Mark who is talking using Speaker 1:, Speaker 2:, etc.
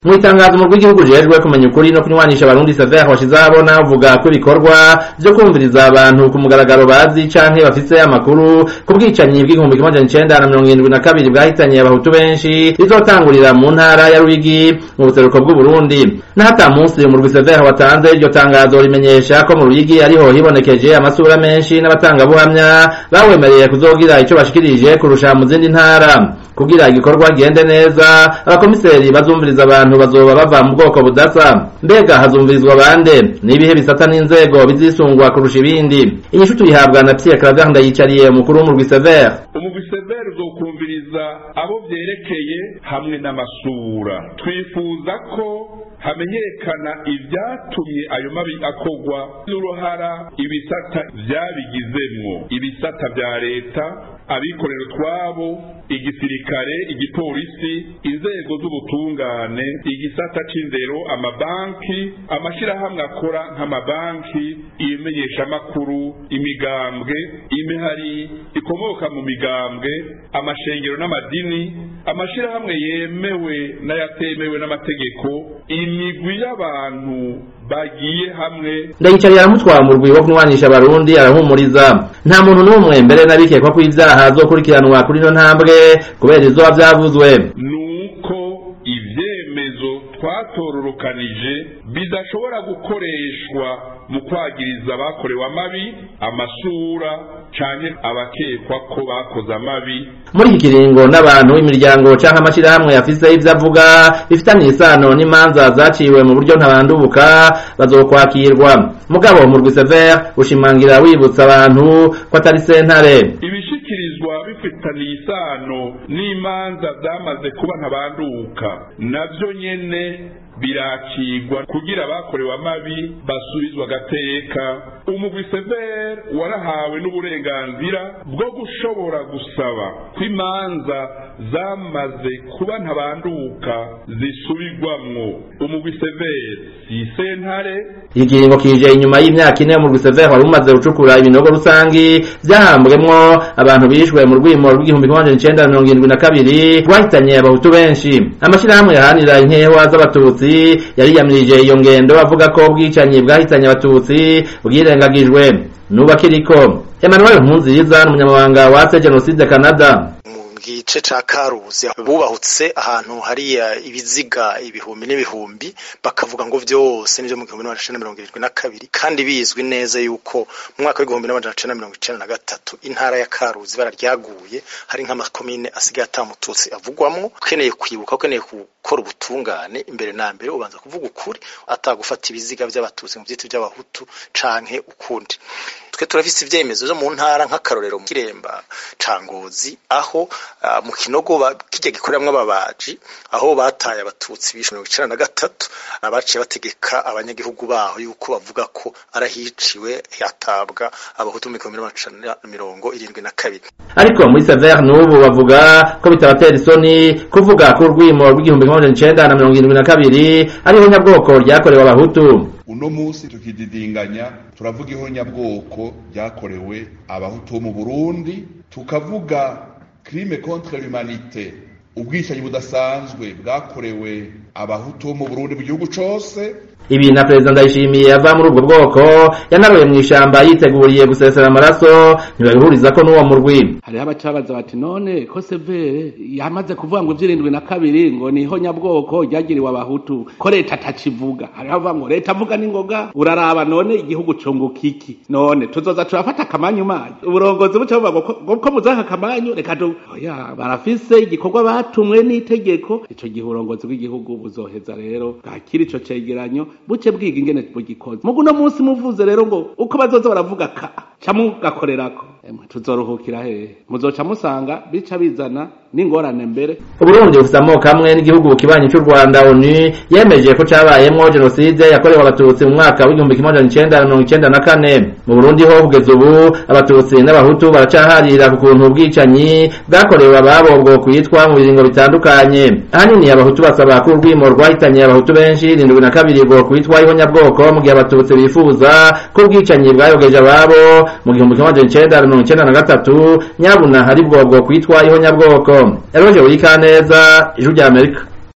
Speaker 1: mu itangazo umurwi w'igihugu ujejwe kumenya ukuri no kunywanisha abarundi sever washize ahabona avuga ko ibikorwa vyo kumviriza abantu ku mugaragaro bazi canke bafise amakuru ku bwicanyi bw'igihumbi kimwe amajana icenda na mirongo irindwi na kabiri bwahitanye abahutu benshi rizotangurira mu ntara ya ruyigi mu buseruko bw'uburundi n'ahata munsi umurwi sever watanze iryo tangazo rimenyesha ko mu ruyigi ariho hibonekeje amasura menshi n'abatangabuhamya bawemereye kuzogira ico bashikirije kurusha mu zindi ntara kugira igikorwa gende neza abakomiseri bazumviriza abantu bazoba bava mu bwoko budasa mbega hazumvirizwa bande n'ibihe bisata n'inzego bizisungwa kurusha ibindi inyishu tuyihabwa na Pierre Claver Ndayicariye umukuru w'umurwi Sever
Speaker 2: umugwi Sever uzokumviriza abo vyerekeye hamwe n'amasura twifuza ko hamenyekana ivyatumye ayo mabi akogwa n'uruhara ibisata vyabigizemwo ibisata vya leta abikorera utwabo igisirikare igipolisi inzego z'ubutungane igisata c'indero amabanki amashirahamwe akora nk'amabanki ibimenyeshamakuru imigambwe imihari ikomoka mu migambwe amashengero n'amadini amashirahamwe yemewe n'ayatemewe n'amategeko imigwi y'abantu bagiye hamwe
Speaker 1: ndayicariye aramutwara mu rwibo kunywanisha abarundi arahumuriza nta muntu n'umwe mbere n'abikekwa ko ivyaha azokurikiranwa kuri ino ntambwe kubera izoba vyavuzwe
Speaker 2: nuko ivyemezo twatororokanije bidashobora gukoreshwa mu kwagiriza abakorewe amabi amasura canke abakekwa ko bakoze amabi
Speaker 1: muri iki kiringo n'abantu imiryango canke amashirahamwe yafise ivyo avuga bifitanye isano n'imanza zaciwe mu buryo ntabandubuka bazokwakirwa mugabo murwi sever ushimangira wibutsa abantu ko atari sentare
Speaker 2: ibishikirizwa bifitaniye isano n'imanza zamaze kuba ntabanduka navyo nyene birakigwa kugira abakorewe amabi basubizwa agateka umugwi sever warahawe n'uburenganzira bwo gushobora gusaba ko imanza zamaze kuba ntabanduka zisubirwamwo umugwi sever si sentare
Speaker 1: ikiringo kije inyuma y'imyaka ine umurwi sever wari umaze gucukura ibinogo rusangi vyahambwemwo abantu bishwe mu rwimo rw'igihumbi kimwe amajana icenda na mirongo irindwi na kabiri rwahitanye abahutu benshi amashirahamwe yahanira inkewa z'abatutsi yariyamirije iyo ngendo avuga ko ubwicanyi bwahitanye abatutsi bwirengagijwe nuba kiriko Emmanuel Nkunziza n'umunyamabanga wa se Genocide Canada
Speaker 3: gice ca karuzi bubahutse ahantu hariya ibiziga ibihumbi n'ibihumbi bakavuga ngo vyose nivyo mu gihumbi n'amajana mirongo irindwi na kabiri kandi bizwi neza yuko mu mwaka w'igihumbi n'amajana cenda mirongo icenda na gatatu intara ya karuzi bararyaguye hari nk'amakomine asigaye atamututsi avugwamwo ukeneye kwibuka ukeneye gukora ubutungane imbere na mbere ubanza kuvuga ukuri atagufata ibiziga vy'abatutsi mu vyitwa vy'abahutu canke ukundi twe turafise ivyemezo vyo mu ntara nk'akarorero mu kiremba ca ngozi aho uh, mu kinogo kirya gikoreramwo ababaji aho bataye abatutsi bishe mirongo icenda na gatatu abaciye bategeka abanyagihugu baho yuko bavuga ko arahiciwe hatabwa abahutu mu gihumbi n'amajana mirongo irindwi na kabiri
Speaker 1: ariko muri sever n'ubu bavuga ko bitabatera isoni kuvuga ko urwimo rw'igihumbi kimwe amajana icenda na mirongo irindwi na kabiri ariho nyabwoko ryakorewe abahutu
Speaker 4: uno munsi tukididinganya turavuga ihonyabwoko ryakorewe abahutu bo mu burundi tukavuga crime contre l'humanité ubwicanyi budasanzwe bwakorewe abahutu bo mu burundi mu gihugu cose
Speaker 1: ibi na perezida ndayishimiye ava muri ubwo bwoko yanaroye mu ishamba yiteguriye gusesera amaraso ntibabihuriza ko n'uwo murwi
Speaker 5: hariho abacabaza bati none ko severe yamaze kuvuga ngo ivy'irindwi na kabiri ngo niho nyabwoko ryagiriwe abahutu ko leta atakivuga hariho avuga ngo leta avuga n'ingoga uraraba none igihugu cunguka iki none tuzoza turafata akamanyu manyu uburongozi buca buvuga ngo ko muzaka akamanyu reka tu oya barafise igikorwa batumwe n'itegeko ico gihe uburongozi bw'igihugu buzoheza rero bwakira ico cegeranyo buce bwiga ingene bugikoze mugu no munsi muvuze rero ngo uko bazoza baravuga ka ca mugakorerako emwe tuzoruhukira hehe muzoca musanga bica bizana n'ingorane mbere
Speaker 1: uburundi bufite amoko amwe n'igihugu kibanyi cy'u rwanda onu yemeje ko cabayemwo jenoside yakorewe abatutsi mu mwaka w'igihumbi kimwe amajana icenda na mirongo icenda na kane mu burundi ho kugeza ubu abatutsi n'abahutu baracaharira ku kuntu ubwicanyi bwakorewe ababo bwo kwitwa mu biringo bitandukanye ahanini abahutu basaba ko urwimo rwahitanye abahutu benshi irindwi na kabiri bwo kwitwa ihonyabwoko mu gihe abatutsi bifuza ko ubwicanyi bwayogeje ababo mu gihumbi kimwe amajana icenda na mirongo icenda na gatatu nyabuna hari bwo bwo kwitwa ihonyabwoko eroje wikaneza ijuru rya amerika